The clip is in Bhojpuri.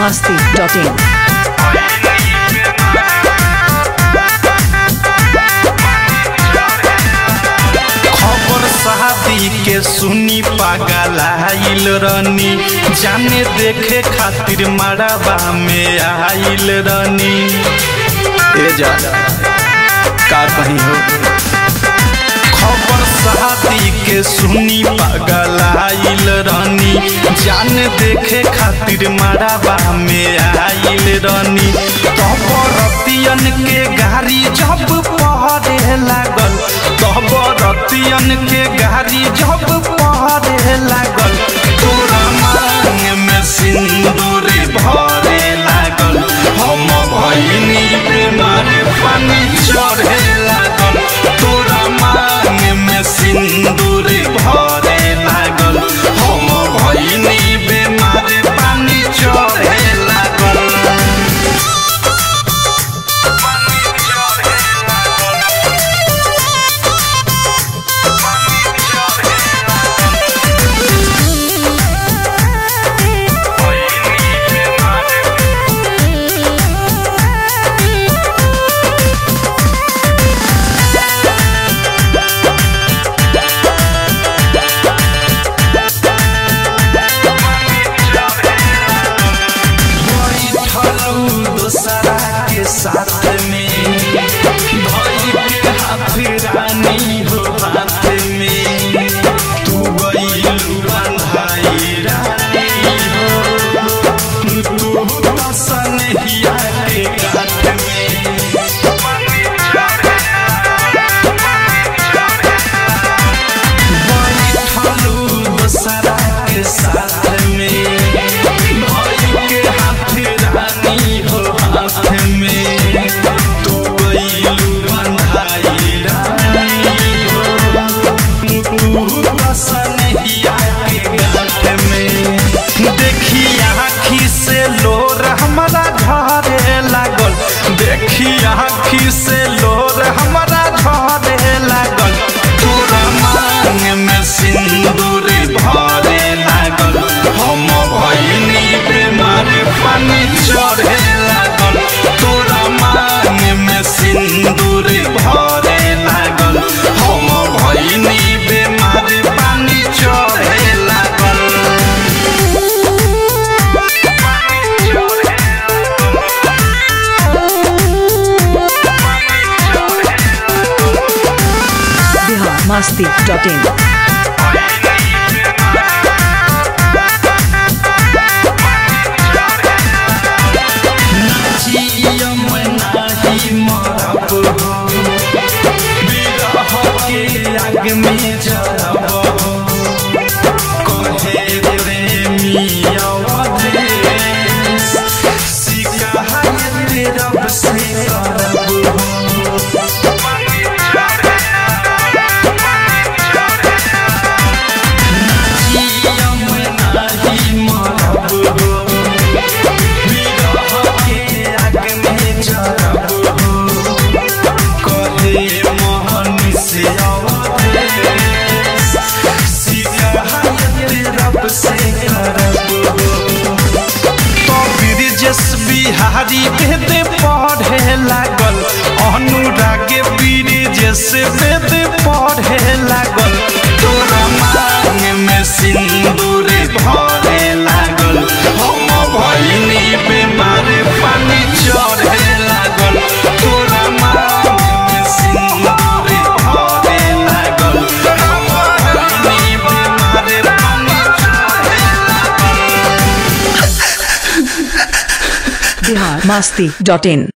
masti.in. खबर शादी के सुनी पागल आइल रनी जाने देखे खातिर मड़ाबा में आइल रनी ए जा का कहीं हो खबर शादी के सुनी पागल आइल रनी जान देखे खातिर मड़ाबा में आइल रनी तबरतियन के गाड़ी जब पहरे लागल तबरतियन के गाड़ी जब पहरे लागल तोरा मांग में सिंदूर भरे लागल हम भइनी बेमार पानी चढ़े लागल तोरा मांग में सिंदूर भरे लागल हम भइनी बेमार पानी चढ़े लागल बैठलू दोसरा के साथ में भाई के हाथ रानी हो हाथ में तू गईलू बंधाई रानी हो तू बसन हिया के गाठ में बैठलू दोसरा के साथ में भाई के हाथ रानी हो हाथ में तू गईलू बंधाई रानी हो तू बसन हिया के गाठ में देखी आँखी से लोर हमारा घरे लागल देखी आँखी से लोर हमारा घरे लागल तोरा मांग में सिंदूर भरे लागल हम भइनी बेमार पानी चढ़े लागल तोरा मांग में सिंदूर भरे लागल हम भइनी बेमार पानी चढ़े लागल Bihar masti.in. जियम नाही मरब हो बिरह के आग में जरब हो कहे प्रेमी अवधेश शिकायत रब से करब हो जियम नाही मरब हो बिरह के आग में जरब हो कहे मोहन से अवधेश शिकायत रब से करब हो तो ब्रिजेश बिहारी वेद पढ़े लागल अनुराग ब्रिजेश वेद पढ़े लागल तोरा मांग में सिंदूर भरे लागल हम भइनी बेमार पानी चढ़े लागल तोरा मांग में सिंदूर भरे लागल हम भइनी बेमार पानी चढ़े लागल Bihar masti.in.